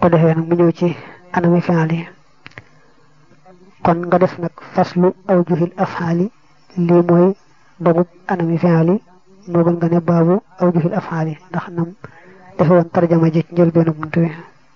ko defee nag mu ñëw ci anami fi'al yi kon nga def nag faslu awjuhil af'ali lii mooy dogub anami fi'al yi moo gën nga ne baabu awjuhil af'ali ndax nam defe woon tarjama ji ci njëlbeenu bunt bi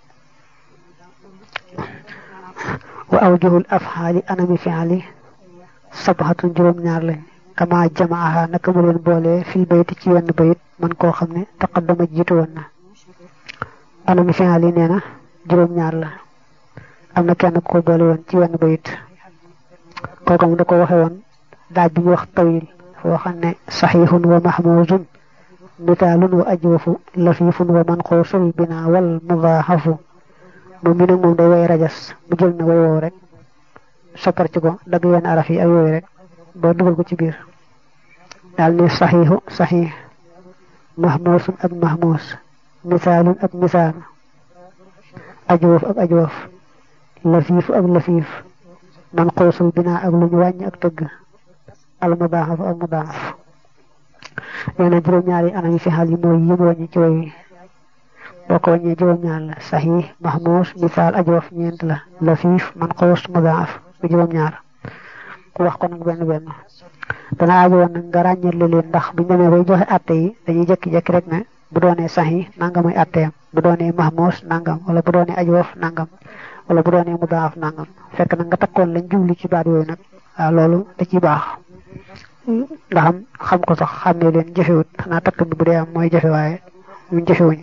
wa awjuhul af'ali anami fi'al yi sabhatun juróom-ñaar lañ kama jamaaha naka mu leen boole fil bayti ci wenn bayit man koo xam ne taqaddama jiitu woon na anami fi'al yi nee na juróom-ñaar la am na kenn ko boole woon ci wenn bayit kooku mu da ko waxe woon daaj bi ñu wax tawil foo xam ne saxiixun wa mahmuzun mitaalun wa ajwafu lafifun wa manquusul bina wal mudaaxafu moom mi nag moom day way rajas mu jël na way woow rek soppar ci ko dagg yenn araf yi ak yooyu rek ba dugal ko ci biir daal ne saxiixu saxiix mahmuusun ak mahmuus misaalun ak misaal ajwaf ak ajwaf lafiifu ak lafiif manquusul binaa ak lu ñu wàññi ak tëgg al mudaaxaf ak mudaaxaf nee na juróom-ñaari anam yi fi xal yi mooy yi mu wàññi ci way wi boo ko wàññee juróom-ñaar la saxiix mahmuus misaal ajwaf ñeent la lafiif manquus mudaaxaf bu juróom-ñaar ku wax ko nag benn benn dana aajo woon nag nga ràññale leen ndax buñ demee bay joxe atte yi dañuy jekki-jekki rek ne bu doonee saxiix nangam ay atteem bu doonee mahmuus nangam wala bu doonee ajwaf nangam wala bu doonee mudaaf nangam fekk nag nga takkoon lañ jubli ci baat yooyu nag waaw loolu da ciy baax ndax am xam ko sax xàmmee leen jëfewut xanaa takk bi bu dee am mooy jëfe waaye ñun jëfewuñ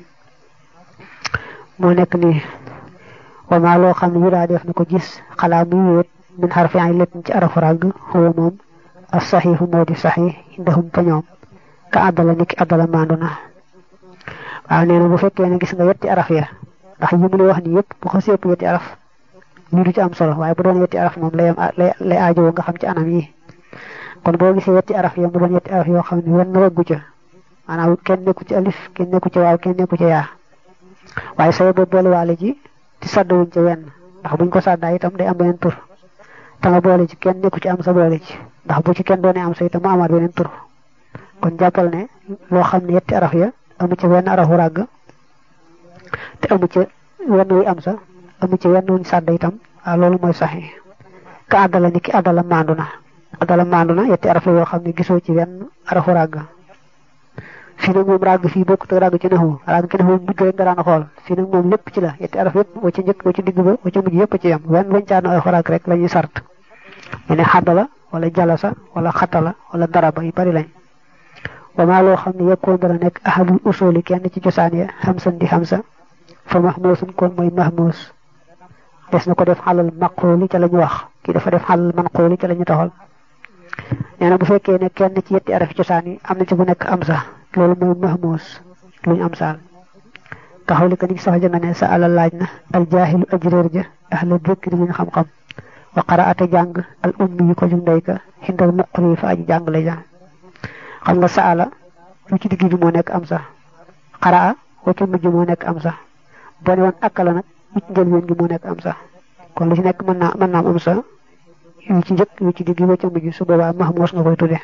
moo nekk nii wamaa loo xam ne yu daa def na ko gis xalaa muy wéet min xarfi ay lépp ci arafu ràgg xuwa moom as saxiixu moo di saxiix indahum fa ñoom ka àddala niki àddala maandu na waaw nee na bu fekkee ne gis nga yetti araf ya ndax yi mu lay wax ni yëpp bu xasee ëpp yetti araf lii du ci am solo waaye bu doon yetti araf moom lay lay lay aajowoo nga xam ci anam yi kon boo gisee yetti araf ya mu doon yetti araf yoo xam ne wenn rëggu ca maanaam kenn nekku ci alif kenn nekku ci waaw kenn nekku ci yaa waaye soo boo boole waale ji ci sàddawuñ ca wenn ndax buñ ko sàddaa itam day am beneen tur te nga boole ci kenn nekku ci am sa boole ci ndax bu ci kenn doonee am sa itam mu amaat beneen tur kon jàppal ne loo xam ne yetti araf ya amu ci wenn arafu ràgg te amu ci wenn wuy am sa amu ci wenn wuñ sàdd itam waaw loolu mooy saxi ka àddala ni ki àddala maandu na àddala maandu na yetti araf la yoo xam ne gisoo ci wenn arafu ràgg fii nag moom ràgg fii bokkut ak ràgg ci naxu ràgg ci naxu mujj rek nga daan xool fii nag moom lépp ci la yetti araf yëpp wa ci njëkk wa ci digg ba wa ci mujj yëpp ci yam wenn wañ caano arafu ràgg rek la ñuy sart mu ne xaddala wala jalasa wala xatala wala daraba yu bari lañ wamaa loo xam ne yekkoon dana nekk ahadul usuli kenn ci cosaan ya xamsan di xamsa fa mahmuusun kon mooy mahmuus des na ko def xalal maqooli ca la ñu wax kii dafa def xalal manqooli ca la ñu taxal nee na bu fekkee ne kenn ci yetti arafi cosaan yi am na ci bu nekk am sa loolu mooy mahmuus luñ am saal taxaw li ko ni sax ja nga ne sa ala laaj na al jaahilu ajréer ja ahla dëkk di ñu xam-xam wa qaraata jàng al ummi yi ko jum ndey ka xindal muqri fa aji jàng la ja xam nga saala lu ci digg bi moo nekk am sax xaraa wa ci mujj moo nekk am sax boo ne woon akkala nag lu ci njëlbeen gi moo nekk am sax kon lu ci nekk mën naa mën naa am sax yu ci njëkk yu ci digg wa ca mujj su boobaa mahmuus nga koy tudde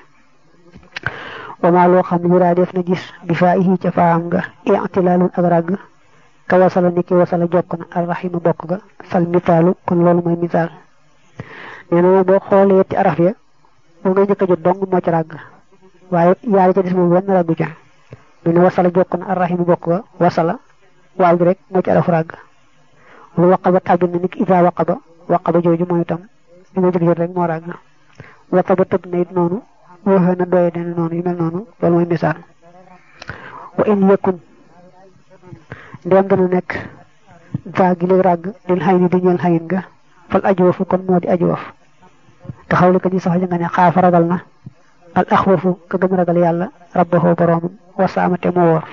wamaa loo xam ne yuraa def na gis bi faa ihi ca faam nga i'tilaalun ak ràgg ka wasala ni ki wasala jokk na arrahima bokk ga fal mitaalu kon loolu mooy mitaal nee na boo xoolee yetti araf ya boo ngay njëkk a jot dong moo ci ràgg waaye yaari ca des moom wenn ràggu ca mu ne wasala jokk na arrahimu bokk ga wasala waaw gi rek moo ci arafu ràgg lu waqaba tàbbi na nit ida waqaba waqaba jooju mooy itam li nga jëkk jot rek moo ràgg waqaba tëb na it noonu waxee na doye dana noonu yu mel noonu loolu mooy misaal wa in yëkkun ndéem dana nekk va gi léegi ràgg lil xay ni di ñeel xayin nga fal ajuwafu kon moo di ajuwaf te xawli ko ñu sax ja nga ne xaafa ragal na al axwafu ka gën ragal yàlla rabbahu boroomam wasaamate moo wóor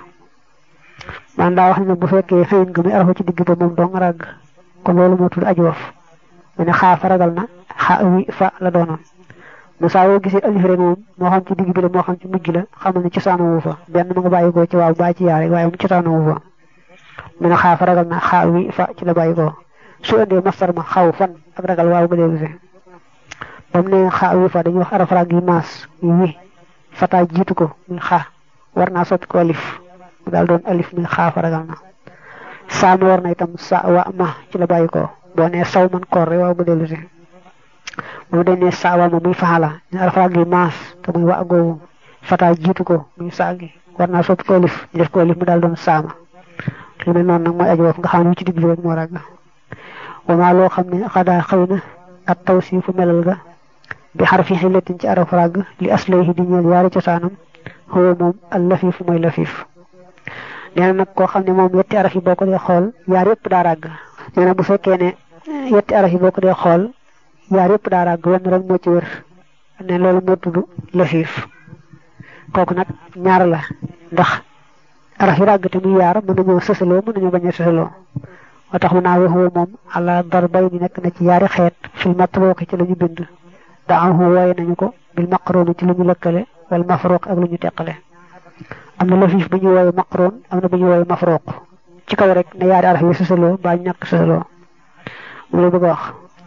man daa wax ne bu fekkee xëyin nga muy arafu ci digg ba moom dong ràgg kon loolu moo tudd ajuwaf mu ne xaafa ragal na xa wi fa la doonoon mu saa woo gisee alif rek moom moo xam ci digg bi la moo xam ci mujj la xamal ne cosaanu wu fa benn mu nga bàyyi ko ci waaw baa ci yaare waaye mu cosaanu wu fa mu ne xaafa ragal na xa wi fa ci la bàyyi ko su indee mastar ma xaw fan ak ragal waaw ga dee gisee ba mu ne xa wi fa dañuy wax araf rag yi maas yi wi fata jiitu ko muy xa war naa soppi ko alif mu daal doon alif muy xaafa ragal na saama war na itam sa wa ma ci la bàyyi ko boo nee saw man koor rek waaw mu dellu si moom dañ ne sa wa ma muy faxala ñu arafraag gi maas te muy wa googu fata jiitu ko muy saa gi war naa soppi ko lif ñu def ko lif mu daal doon saama lu mel noonu nag mooy aju woof nga xam ne ci digg bi rek moo ràgg wamaa loo xam ne xadaa xëy na ak taw si fu melal ga bi xarfi xillatin ci araf ràgg li aslayhi di ñeel yaari cosaanam xëwa moom al lafiif mooy lafiif nee na nag koo xam ne moom yetti araf yi boo ko dee xool yaar yëpp daa ràgg nee na bu fekkee ne yetti araf yi boo ko dee xool yaar yëpp daa ràgg wenn rek moo ci wër ne loolu moo tudd lafiif kooku nag ñaar la ndax araf yi ràgg te muy yaar mën nañoo sësaloo mën nañoo bañ a sësaloo moo tax mu naa waxoo moom ala darbay ni nekk na ci yaari xeet fil matruuqi ci la ñu bind daahu wooye nañu ko bil maqrooni ci lu ñu lëkkale wal mafruuq ak lu ñu teqale am na lafiif bu ñu wooye maqroon am na bu ñu wooye mafruuq ci kaw rek ne yaari araf yi sësaloo baa ñu ñàkk sësaloo mu la bëgg a wax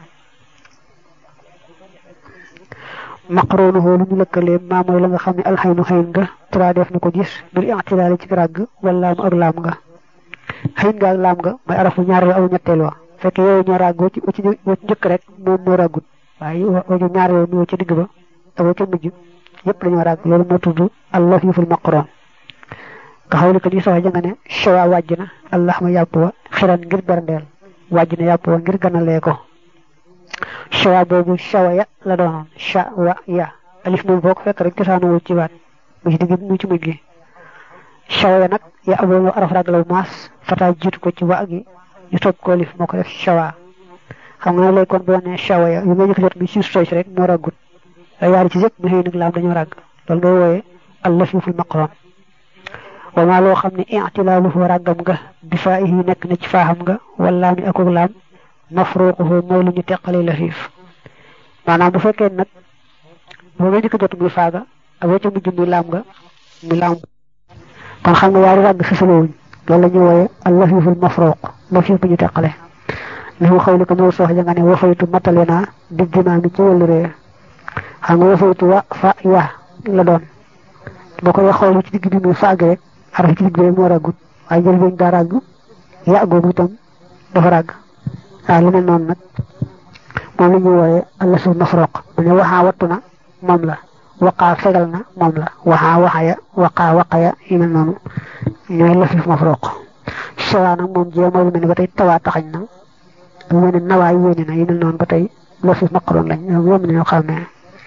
maqroonuhu lu ñu lëkkalee maa mooy la nga xam ne alxaynu xëyn nga tura def na ko gis bil ixtilaali ci ràgg wala laam ak laam nga xëyn nga ak laam nga mooy arafu ñaar la aw ñetteel wa fekk yooyu ñoo ràgg ci ci njëkk rek moom moo ràggut waaye waju ñaar yooyu ñoo ci digg ba ak wa ca mujj yëpp dañoo ràgg loolu moo tudd allafiiful maqroon nga xaw li ko di soxla ja nga ne shawa wàjj na allah ma yàpp wa xiran ngir berndeel wàjj na yàpp wa ngir ganalee ko shawa boobu shawa ya la doonoon shawa ya alif moom boo ko fekk rek cosaanoo ci baat mu ci digg mu ci mujj gi shawa ya nag ya aboo araf rag law maas fata jiitu ko ci wa gi ñu topp ko alif moo ko def shawa xam nga ne léegi kon boo nee shawa ya yu may jëkk jot bi suuf sooy rek moo raggut yaari ci yëpp mu xëy nag laam dañoo ràgg loolu ngay wooyee allafiful maqroon wa maa loo xam ne i'tilaaluhu ràggam nga bi faa yi nekk na ci faaxam nga wala mi akuk laam mafruquhu mooy lu ñu teqale lafiif maanaam bu fekkee nag boo nga njëkk jot muy faaga ak wa ca mujj muy laam nga muy laam kon xam nga yaari ràgg sësalowuñ loolu la ñuy wooye al lafiful mafruq lafif bu ñu teqale li mu xaw li ko moo soox ja nga ne wafaytu matale naa di dimaa mi ci wàllu ree xam nga wafaytu wa fa ya la doon boo koy xool ci digg bi muy faag rek araf ci digg bi moo ràggut waaye jël beñ daa ràgg ya googu itam dafa ràgg waaw lu mel noonu nag moom la ñuy wooye allasul mafroq mu ne waxaa wattu na moom la waqaa fegal na moom la waxaa waxaya waqaa waqaya yu mel noonu ñooy lafif mafroq shawaa nag moom jee mooy lu mel ne ba tey tawaa taxañ na lu mel ne nawaa yéene na yu mel noonu ba tey lafif maqroon lañ ñoom yomb nañoo xam ne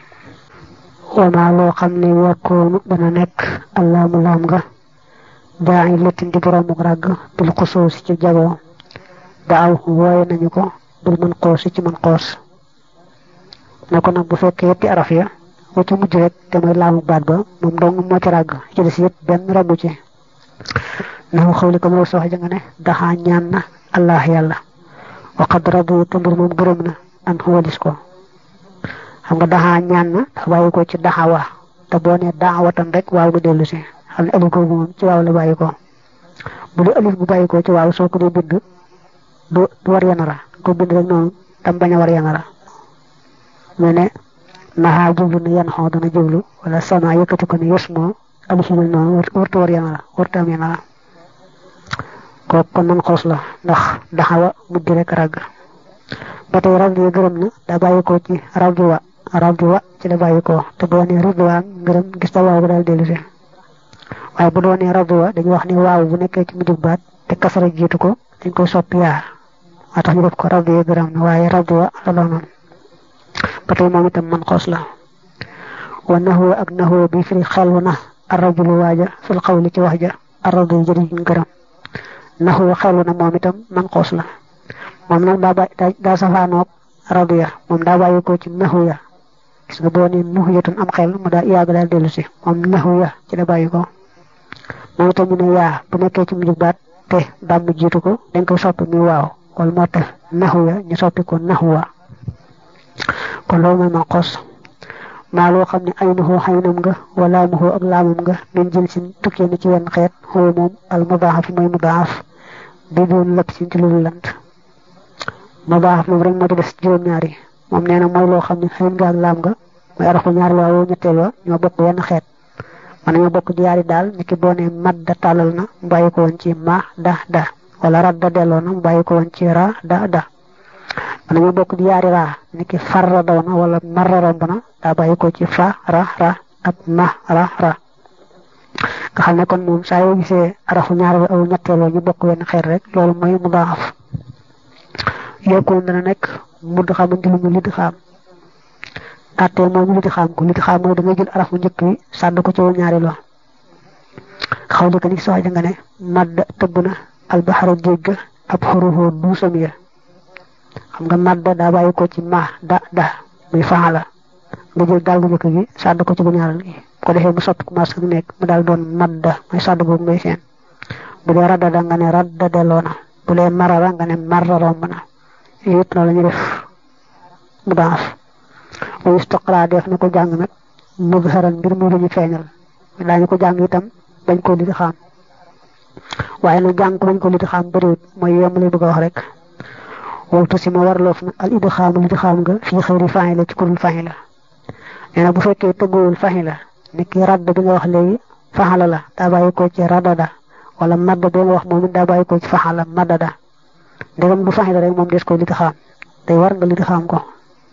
wamaa loo xam ne wakkoonu dana nekk allaamu laam nga daa ngi lettin di boroomu ràgg bil xusuus ci jagoo daaw wooye nañu ko bil mën xoos ci mën xoos ne ko nag bu fekkee yetti araf ya wa ca mujj rek te mooy laamu baat ba moom dong moo ci ràgg ci des yëpp benn ràggu ci naxu xawli ko moo sox ja nga ne daxaa ñaan na allah yàlla waqad radu te mbir moom gërëm na an walis ko xam nga daxaa ñaan na dafa bàyyi ko ci daxawa te boo nee daxawatan rek waaw nga dellu si xam ne alif googu moom ci waaw la bàyyi ko bu dee alif bu bàyyi ko ci waaw soo ko dee bind du war yanara ko bind rek noonu tam bañ a war yanara mu ne naxaa jublu ne yan xoo dana jublu wala sama yëkkati ko ne yes moo alif mel noonu warta war yanara warta am yanara kooku kon man xoos la ndax daxawa mujj rek ràgg ba tey rab yi gërëm na daa bàyyi ko ci rab wa rab wa ci la bàyyi ko te boo nee ridwaan ngërëm gis ta waaw ba daal dellu si waaye bu doonee rab wa dañu wax ni waaw bu nekkee ci mujjug baat te kasara jiitu ko dañ koy soppi yaa moo tax ñu def ko rab yi gërëm na waaye rab wa la doonoon ba tey moom itam man xoos la wa naxoo ak naxoo bi firi xelwu na arrajulu waaja fil xawli ci wax ja arradu jëriñ gërëm naxoo xelwu na moom itam man xoos la moom nag daa bàyyi daa safaanoog radu ya moom daa bàyyi ko ci naxu ya gis nga boo nee naxu yatun am xel mu daa yàgg daal dellu si moom naxu ya ci la bàyyi ko moom itam ñu ne yaa bu nekkee ci mujj baat te dàmm jiitu ko dañ koy soppi muy waaw wala moo tax naxu ya ñu soppi ko naxu wa kon loolu mooy man xos maa loo xam ne ay naxoo xaynam nga wala muxoo ak laamam nga min jël si tukkee ni ci wenn xeet xoo moom al mudaaf mooy mudaaf bi doon lépp si ci lu lant ma baax moom rek moo di des juróom-ñaari moom nee na mooy loo xam ne xëy nga ak laam nga mooy arafu ñaari waa woo ñetteel wa ñoo bokk wenn xeet man nañoo bokk yaari daal niki boo ne mat da tàllal na mu bàyyi ko woon ci ma da da wala radda delloo na mu bàyyi ko woon ci ra da da man ñu bokk di yaari raa niki farra daw na wala marra romb na daa bàyyi ko ci fa ra ra ak ma ra ra nga xam ne kon moom saa yoo gisee arafu ñaareel aw ñetteeloo ñu bokk wenn xeet rek loolu mooy mu daaf yokkoon dana nekk mudd xam ngi lu ñu lidi xaam atteel mooy ñu lidi xaam ko lidi xaam mooy da nga jël arafu njëkk wi sàdd ko ci wu ñaareeloo xaw li ko ni soxja nga ne madd tëbb na albaxara géej ga ab xuruxoo duusam ya xam nga madd daa bàyyi ko ci ma da da muy faala nga jël daal gu njëkk gi sàdd ko ci bu ñaareel gi ko defee mu soppi commencé gi nekk mu daal doon madda mooy sàdd boobu ngay seen bu dee radda da nga ne radda delloo na bu dee marara nga ne marra romb na yëpp na la ñu def mu daaf wa istaqra def na ko jàng nag mudharan mbir mu lu ñu feeñal daañu ko jàng itam bañ ko liti xaam waaye nag jàng ko bañ ko liti xaam bëriwut mooy yem lay bëgg a wax rek waltu si ma warloof na al idxaam liti xaam nga fii xëyri faxi la ci kurul faxi la nee na bu fekkee tëggoowul faxi la niki radd bi nga wax léegi faxala la daa bàyyi ko ci radada wala madda bi nga wax moom it daa bàyyi ko ci faxala madada ndegam du faxi la rek moom des ko liti xaam day war nga liti xaam ko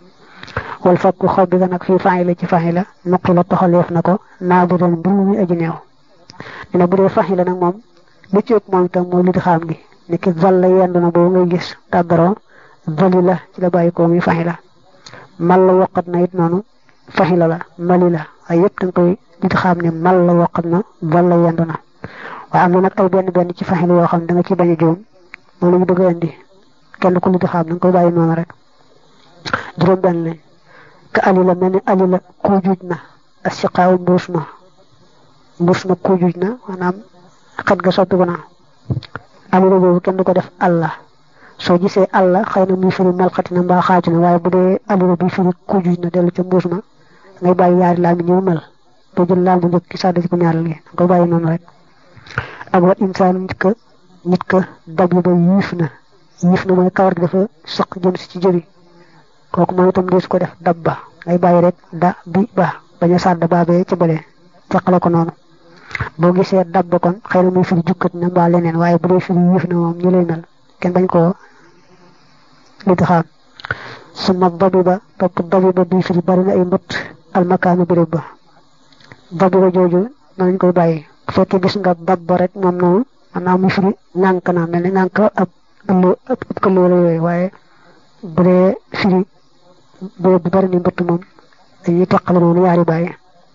wal fakku xob bi nga nag fii faxi la ci faxi la nuqi la toxaleef na ko naa bu doon mbir muy aji neew dina bu dee faxi la nag moom lu ci ëpp moom itam mooy liti xaam gi niki val la yendu na boobu ngay gis tàggaroo vali la ci la bàyyi ko muy faxi la mal la waqat na it noonu faxi la la mali la ay yëpp da nga koy liti xaam ne mal la waqat na val la yendu na waaye am na nag ay benn benn ci faxi la yoo xam ne da nga ci bañ a juum moom la ñu bëgg a indi kenn ku liti xaam da nga koy bàyyi noonu rek juróom benn lañ ka ali la mel ni ali la kuujuj na asiqaaw mbuus ma mbuus ma kuujuj na maanaam xet ga soppiku na ali la boobu kenn du ko def allah soo gisee allah xëy na muy firi melxati na mbaa xaaju na waaye bu dee ali la bi firi kuujuj na dellu ca mbuus ma ngay bàyyi yaari laam yi ñëw mel doo jël laam bu njëkk ki sàdd ci ko ñaareel gi nga koy bàyyi noonu rek ak wat insaan nit ka nit ka dab ba yiif na yiif na mooy kawar gi dafa sëq jëm si ci jëbi kooku mooy itam deesu ko def dab ba ngay bàyyi rek da bi ba bañ a sàdd baabee ca bële teqale ko noonu boo gisee dab ba kon xëy na muy firi jukkat na mbaa leneen waaye bu dee firi yiif na moom ñu lay mel kenn bañ koo liti xaam suma dabi ba topp dabi ba bii firi bari na ay mbët almakaanu béréb ba dabi ba jooju nañ koy bàyyi bu fekkee gis nga dab ba rek moom noonu maanaam muy firi nànk na mel ni nànk ab ëllu ab këlloo la yooyu waaye bu dee firi béréb bu bari ni mbëtt moom dañuy teqale noonu yaari bàyyi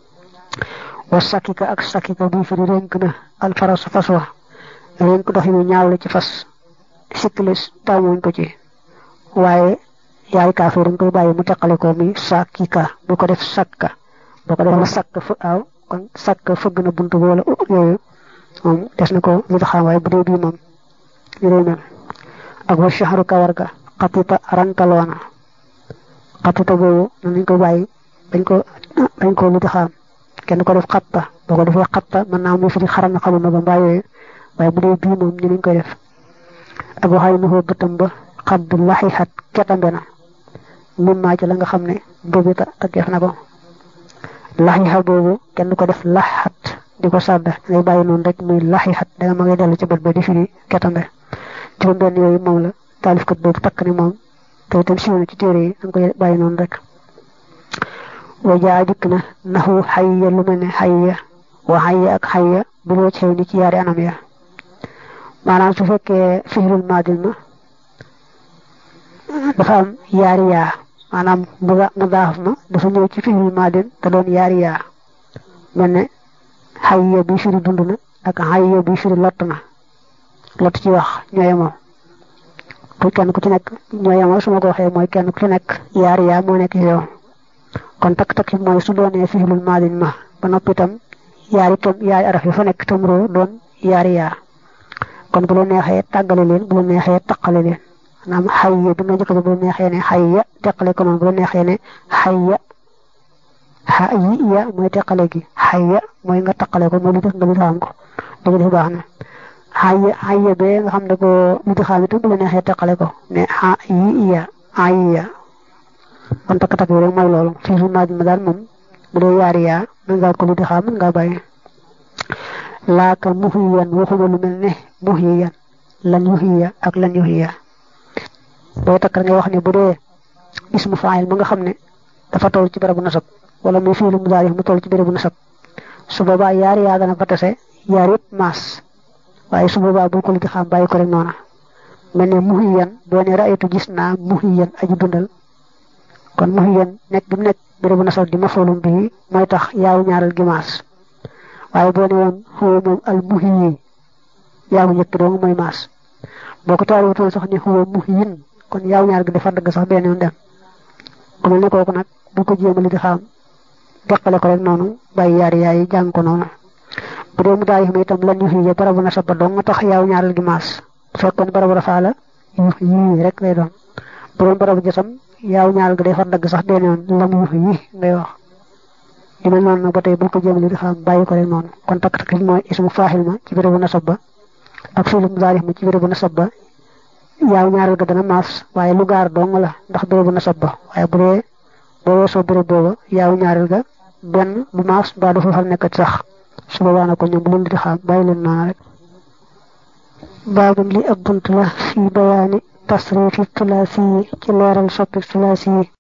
wa sakika ak sakika bii firi rénk na alfaras fas wa rénk dox yu ñaaw la ci fas sikkilis taamuñ ko ci waaye yaay kaafee dañ koy bàyyi mu teqale ko mi sakika bu ko def sakka boo ko def sakk fa aw kon sakk fëgg na buntu bi wala yooyu moom des na ko li taxaw waaye bu dee bii moom ñu lay mel ak wa shahru kawar ga xatita rankaloona xatita boobu noonu lañ koy bàyyi dañ ko dañ ko li taxaam kenn ko def xatta boo ko defee xatta mën naa muy firi xaram na xamul na ba mbaa yooyu waaye bu dee bii moom ñu lañ koy def ak waxay nu ko bëtam ba xadd laxixat ketambe na min maa ci la nga xam ne boobu ta taggeef na ko laxixa boobu kenn ko def laxat di ko sàdd ngay bàyyi noonu rek muy laxixat danga ma ngay dellu ci bët ba di firi ketambe juróom benn yooyu moom la taalifkat boobu takk ni moom te itam siiw na ci téere yi danga koy bàyyi noonu rek wa jaa dikk na naxu xayya lu mel ne xayya wa xayya ak xayya bu loo xew ni ci yaari anam ya maanaam su fekkee fiirul maadil ma dafa am yaari yaa maanaam mu daaf ma dafa ñëw ci fiirul maadil te doon yaari yaa mel ne xayya bi firi dund na ak xayya bi firi lott na lott ci wax ñooye moom pour kenn ku ci nekk ñooye moom su ma ko waxee mooy kenn ku ci nekk yaari yaa moo nekk yow kon takk-takk mooy su doonee fiilul maadil ma ba noppi itam yaari tom yaari araf yi fa nekk tamroo doon yaari yaa kon bu la neexee tàggale leen bu la neexee taqale leen maanaam xayya bi nga njëkk bu la neexee ne xayya teqale ko noonu bu la neexee ne xayya xayya mooy teqale gi xayya mooy nga taqale ko mooy li def nga li xam ko dëgg def baax na xayya xayya bee nga xam ne ko li di xam itam bu la neexee teqale ko ne xayya xayya kon takk-takk bi rek mooy loolu fii su naaj ma daal moom bu dee yaari yaa mën ngaa ko li di xam mën ngaa bàyyi laaka muhiyan waxuma lu mel ne muhiyan lan yuhiya ak lan yuhiya booy takk nga wax ne bu dee ismu faayil ma nga xam ne dafa toll ci barabu nasab wala muy fiilu mudaari mu toll ci barabu nasab su boobaa yaari yaa dana fa tase yaar yëpp maas waaye su boobaa bul ko li xam bàyyi ko rek noona mel ne muhiyan boo ne raaytu gis naa muhiyan aji dundal kon muhiyan nekk bi mu nekk barabu nasab di mafoolum bii mooy tax yaaw ñaaral gi maas waaye boo ne woon xuwa moom al muhiyi yaaw njëkk dong mooy maas boo ko taal wutoon sax ne xuwa muhiyin kon yaaw ñaar gi dafa dagg sax benn yoon dem ku mel ne kooku nag bu ko jéem a li di xam deqale ko rek noonu bàyyi yaari yaay jàng ko noonu bu dee mu daay xam itam lan yu xiye barabu nasab ba dong nga tax yaaw ñaaral gi maas bu fekkoon barabu rafaa la yu yii rek lay doon bu doon barabu jësam yaaw ñaaral gi day far dagg sax benn yoon lam yu yi ngay wax li mel noonu nag ba tey bul ko jéem a li di xam bàyyi ko rek noonu kon takk takk mooy ismu faaxil ma ci barabu nasab ba ak fiilu mudaari ma ci barabu nasab ba yaaw ñaaral ga dana maas waaye lu gaar dong la ndax bérébu nasab ba waaye bu dee boo weesoo béréb booba yaaw ñaaral ga benn bu maas mbaa du fa fal nekkat sax su boobaa na ko ñoom bu leen di xam bàyyi leen noonu rek baabum li ab bunt la fii bayaani tasrifi tulaasi ci leeral soppi tulaasi